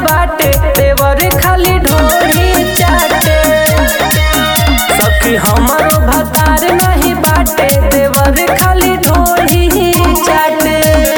बाटे देवर खाली ढोरी चाटे सखी हमारो भतार नहीं बाटे देवर खाली ढोरी चाटे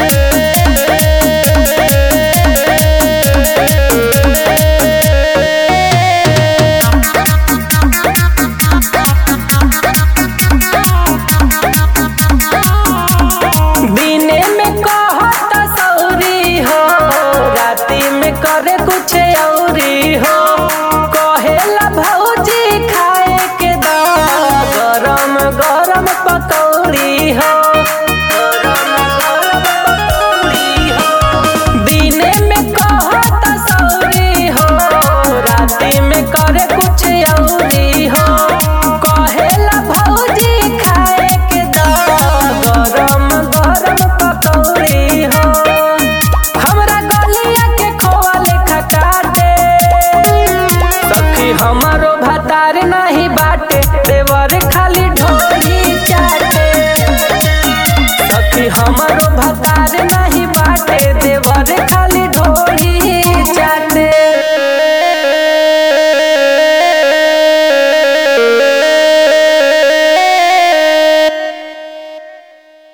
दिने में कहत सौरी हो राती में करे कुछ औरी हो कहेला भौजी खाए के दा गरम गरम पकौड़ी हो गरम गरम पकौड़ी हो दिने में कहत सौरी हो राती में करे कुछ औरी हो कहेला भौजी खाए के दा गरम गरम पकौड़ी हो हमरा गलिया के खोआ लेखा काटे सखी हमारो भतार ना